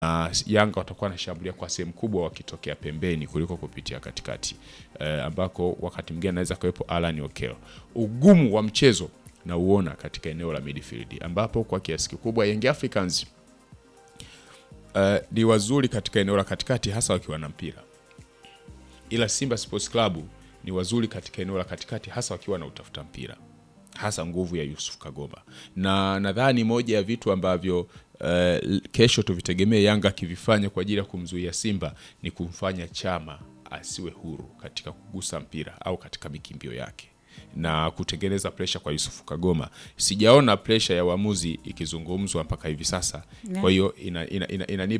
na Yanga watakuwa wanashambulia kwa sehemu kubwa wakitokea pembeni kuliko kupitia katikati eh, ambako wakati mwingine anaweza kuwepo Alan Okello. Ugumu wa mchezo na uona katika eneo la midfield ambapo kwa kiasi kikubwa Young Africans eh, ni wazuri katika eneo la katikati hasa wakiwa na mpira, ila Simba Sports Club ni wazuri katika eneo la katikati hasa wakiwa na utafuta mpira hasa nguvu ya Yusuf Kagoma, na nadhani moja ya vitu ambavyo uh, kesho tuvitegemee Yanga akivifanya kwa ajili ya kumzuia Simba ni kumfanya Chama asiwe huru katika kugusa mpira au katika mikimbio yake na kutengeneza presha kwa Yusuf Kagoma. Sijaona presha ya uamuzi ikizungumzwa mpaka hivi sasa, kwa hiyo inanipa ina, ina, ina